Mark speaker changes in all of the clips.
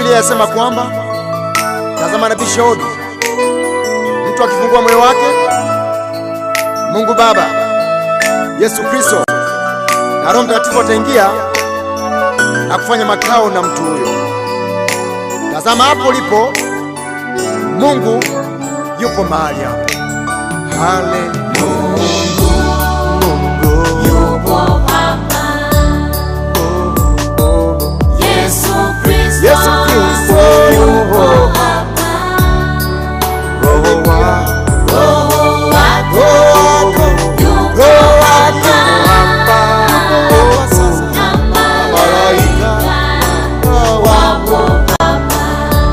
Speaker 1: Biblia yasema kwamba tazama, nabii Shauli, mtu akifungua moyo wake, Mungu Baba, Yesu Kristo na Roho Mtakatifu ataingia na kufanya makao na mtu huyo. Tazama hapo ulipo, Mungu yupo mahali hapo. Haleluya.
Speaker 2: Yupo hapa. Yesu Kristo.
Speaker 1: Yesu Kristo
Speaker 2: Yupo hapa.
Speaker 1: Roho wa
Speaker 2: Roho wako
Speaker 1: wako
Speaker 2: yupo
Speaker 1: Roho
Speaker 2: hapa.
Speaker 1: hapa sasa,
Speaker 2: Na
Speaker 1: malaika
Speaker 2: malaika
Speaker 1: wapo
Speaker 2: hapa.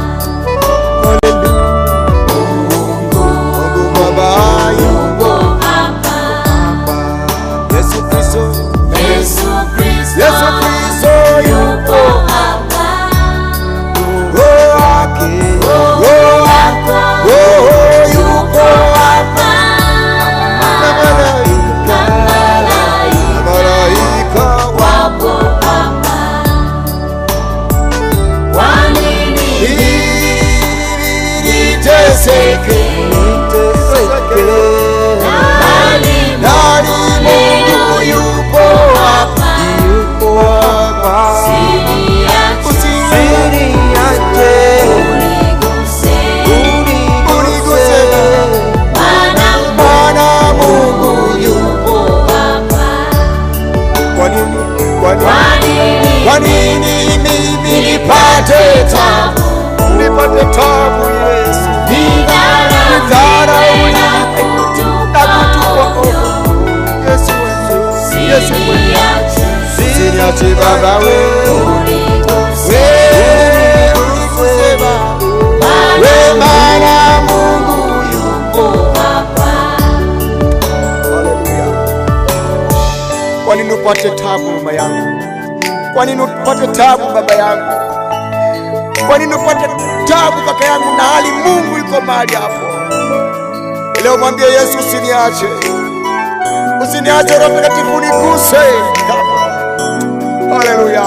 Speaker 1: Mungu Baba
Speaker 2: Yupo hapa.
Speaker 1: hapa, Yesu Kristo,
Speaker 2: Yesu Kristo.
Speaker 1: Yesu Kristo
Speaker 2: Yupo hapa.
Speaker 1: Roho wake, Roho
Speaker 2: wako
Speaker 1: Roho yupo
Speaker 2: hapa.
Speaker 1: na malaika,
Speaker 2: Na malaika
Speaker 1: na malaika
Speaker 2: wapo hapa. Kwa nini
Speaker 1: ili niteseke, niteseke,
Speaker 2: nani
Speaker 1: nani Mungu yupo hapa, yupo hapa,
Speaker 2: Usiniache,
Speaker 1: usiniache,
Speaker 2: uniguse,
Speaker 1: uniguse,
Speaker 2: maana
Speaker 1: Bwana Mungu yupo.
Speaker 2: Mungu hapa.
Speaker 1: Kwa nini? Kwa nini?
Speaker 2: Kwa nini
Speaker 1: Kwa nini mimi nipate tabu, nipate tabu Yesu,
Speaker 2: nidharauliwe na
Speaker 1: na
Speaker 2: kutupa
Speaker 1: kutupa
Speaker 2: ovyo?
Speaker 1: Yesu wewe, Yesu wewe,
Speaker 2: Usiniache,
Speaker 1: usiniache Baba wewe,
Speaker 2: uniguse,
Speaker 1: wewe uniguse Baba, wewe maana Mungu yupo.
Speaker 2: hapa.
Speaker 1: Haleluya. Kwa nini upate tabu mama yangu? Kwa nini upate tabu baba yangu? Kwa nini upate tabu kaka yangu, na hali Mungu yuko mahali hapo? Leo mwambie Yesu, usiniache, usiniache, Roho Mtakatifu uniguse. Haleluya,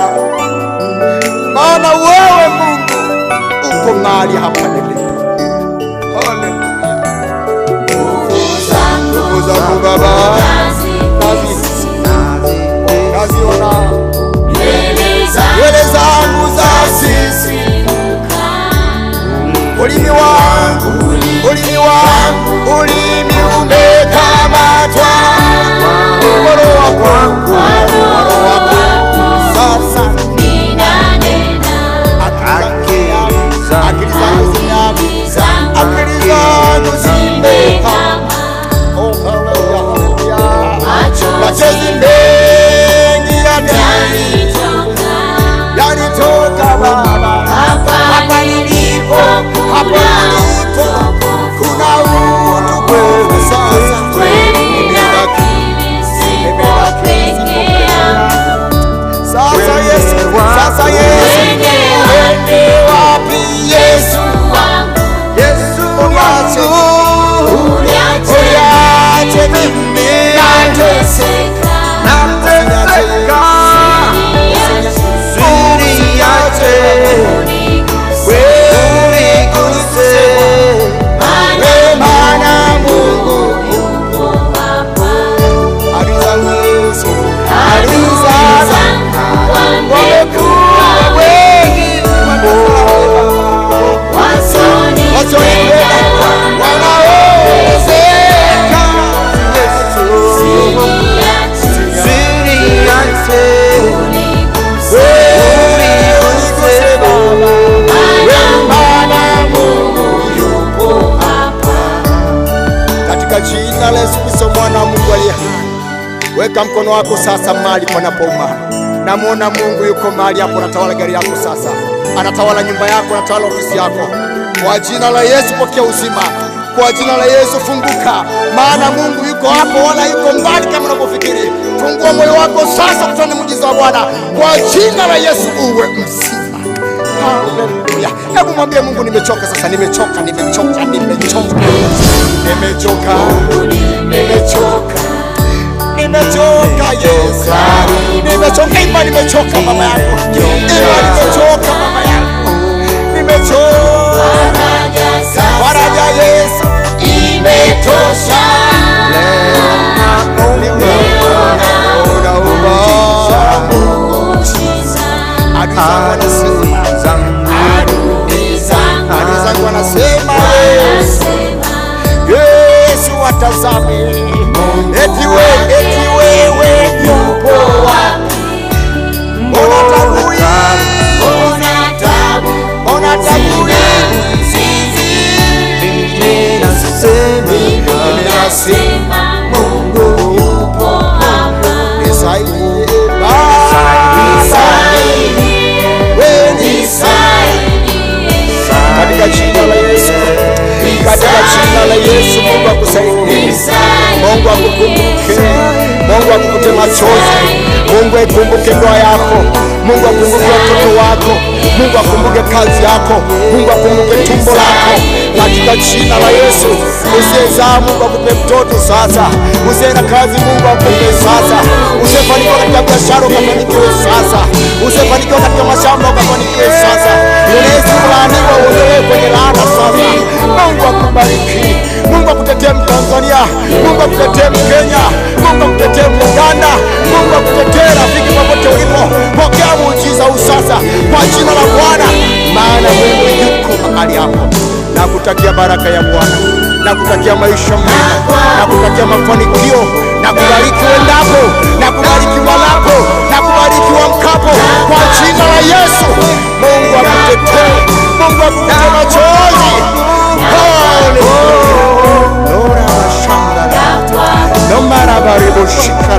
Speaker 1: maana wewe Mungu uko mahali hapa nilipo. Haleluya,
Speaker 2: Nguvu zangu
Speaker 1: Nguvu zangu Baba
Speaker 2: hazikuwezi,
Speaker 1: naziona
Speaker 2: nywele zangu
Speaker 1: nywele zangu za sisi,
Speaker 2: zasimuka.
Speaker 1: ulimi wangu, ulimi wangu, ulimi umekamatwa, mkono wa kwangu, mkono wa kwangu, sasa
Speaker 2: Ninanena,
Speaker 1: akili akili zangu zimeamka,
Speaker 2: akili
Speaker 1: akili
Speaker 2: zangu
Speaker 1: zangu zimehama.
Speaker 2: zimehama.
Speaker 1: Oh, haleluya, haleluya.
Speaker 2: Machozi
Speaker 1: Machozi mengi yanani-
Speaker 2: yanitoka.
Speaker 1: yanitoka Baba,
Speaker 2: Hapa
Speaker 1: hapa nilipo, hapa
Speaker 2: kuna
Speaker 1: nilipo, kuna utukufu sasa.
Speaker 2: kweli
Speaker 1: Nimebaki
Speaker 2: lakini sipo peke yangu.
Speaker 1: Sasa Yesu, sasa Yesu,
Speaker 2: Wende
Speaker 1: wende wapi Yesu?
Speaker 2: wangu,
Speaker 1: Yesu wangu,
Speaker 2: uniache
Speaker 1: uniache mimi
Speaker 2: nateseka.
Speaker 1: nateseka, usiniache
Speaker 2: Uniguse,
Speaker 1: wewe uniguse,
Speaker 2: maana
Speaker 1: wewe maana Mungu
Speaker 2: yupo hapa.
Speaker 1: adui zangu Yesu, adui
Speaker 2: Adui
Speaker 1: zangu
Speaker 2: zangu
Speaker 1: wamekuwa
Speaker 2: wamekuwa
Speaker 1: wengi,
Speaker 2: wasoni
Speaker 1: wasonipenda wanaowezeka. Yesu,
Speaker 2: Usiniache,
Speaker 1: usiniache
Speaker 2: uniguse,
Speaker 1: wewe uniguse Baba, wewe maana Mungu
Speaker 2: yupo hapa.
Speaker 1: katika jina la Yesu Kristo mwana wa Mungu aliye hai, weka mkono wako sasa mahali panapouma. Namwona Mungu yuko mahali hapo, anatawala gari yako sasa, anatawala nyumba yako, anatawala ofisi yako. Kwa jina la Yesu pokea uzima, kwa jina la Yesu funguka, maana Mungu yuko hapo, wala yuko mbali kama unavyofikiri. Fungua moyo wako sasa, kutana muujiza wa Bwana kwa jina la Yesu, uwe mzima. Haleluya. Hebu mwambie Mungu, nimechoka sasa, nimechoka, nimechoka, nimechoka, nimechoka, nimechoka, nimechoka Yesu, nimechoka. Imba, nimechoka mama yangu, imba, nimechoka mama yangu, machozi. Mungu aikumbuke ndoa yako, Mungu akumbuke watoto wako, Mungu akumbuke kazi yako, Mungu akumbuke tumbo lako katika jina la Yesu. Usiyezaa Mungu akupe mtoto sasa, usiye na kazi Mungu akupe sasa, usiyefanikiwa katika biashara ukafanikiwe sasa, usiyefanikiwa katika mashamba ukafanikiwe sasa, unaweza kulaaniwa uondolewe kwenye laana sasa. Mungu akubariki, Mungu akutetee Mtanzania, Mungu akutetee Mkenya, Mungu akutetee Muganda, Mungu akutetee rafiki popote ulipo. Pokea muujiza huu sasa kwa jina la Bwana, maana Mungu yuko mahali hapo. Nakutakia baraka ya Bwana, nakutakia maisha mema, nakutakia mafanikio, nakubariki uendapo, nakubariki walapo, nakubariki wamkapo kwa jina la Yesu. Mungu akutetee, Mungu akutetee machozi. Haleluya. Lora mashamba. Lomara baribushika.